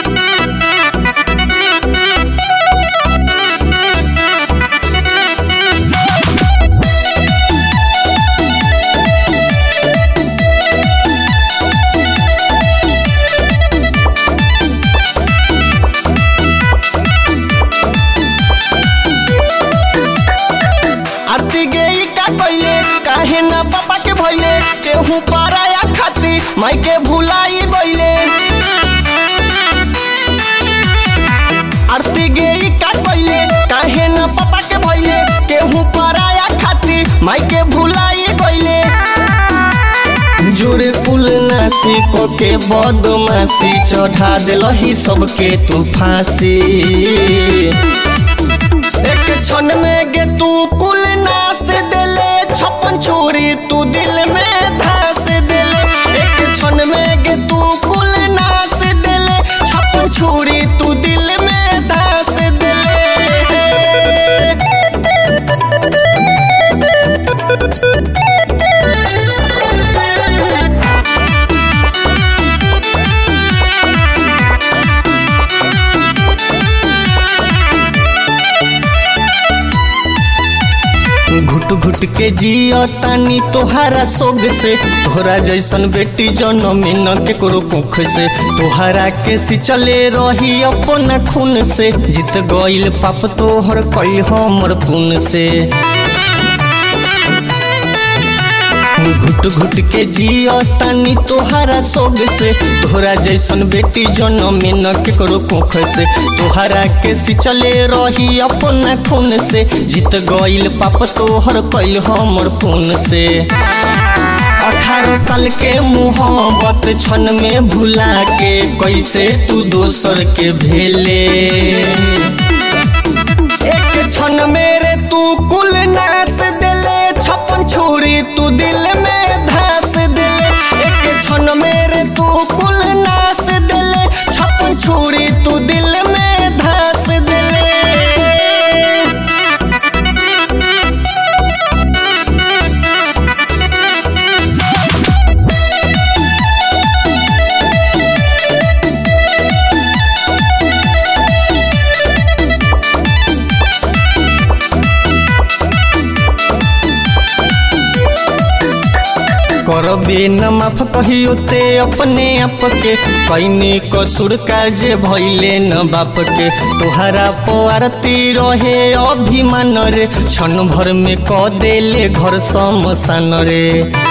आरती गई का कइले काहे ना पापा के भइले केहू पराया खाती माई के भुलाई गइले आरती गई का कइले काहे ना पापा के भइले केहू पराया खाती माई के भुलाई गइले जुड़े कुल नासी को के बदमाशी चढ़ा दिलही सबके तू फांसी एक क्षण में गे तू कुल नाश देले छप्पन छोरी तू दिल में धस देले एक क्षण में गे तू कुल नाश देले छप्पन छोरी तू दिल में धस देले घुट घुट के जियो तानी तोहारा सोग से तोहरा जैसन बेटी जनमी न केकरो कुख से तोहरा के सिचले रही अपना खून से जीत गइल पाप तोहर कई हमर पुन से घुट घुट के जियो तानी तोहरा सोग से तोहरा जैसन बेटी जनमी न केकरो कुख से तोहरा के सिचले रही अपना खून से जीत गइल पाप तोहर कैल हमर खून से अठारह साल के मोहब्बत क्षण में भुला के कैसे तू दोसर के भेले एक क्षण मेरे तू कुल नाश दिले छप्पन छोरी तू दिल में धस दिले एक क्षण मेरे तू कुल नाश दिले छप्पन छोरी तू दिल में धस दिले करबे न माफ कहियो ते अपने आप के कैनी कसूर काजे भइले न बाप के तोहरा पारती रहे अभिमान रे क्षण भर में क देले घर समसान रे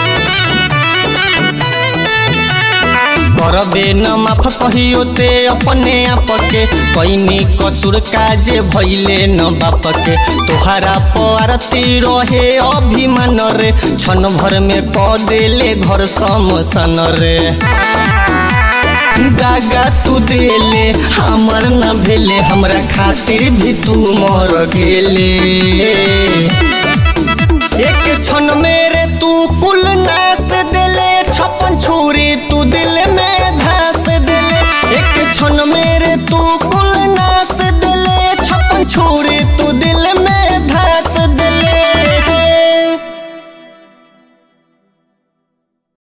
करबे न माफ कहियो ते अपने आप के कैनी कसूर काजे भइले न बाप के तोहरा पारती रहे अभिमान रे क्षण भर में क देले घर समसान रे दागा तू देले हमर न भेले हमरा खातिर भी तू मर गेले एक क्षण मेरे तू कुल नाश दिले छप्पन छोरी तू दिल में धस दिले एक क्षण मेरे तू कुल नाश दिले छप्पन छोरी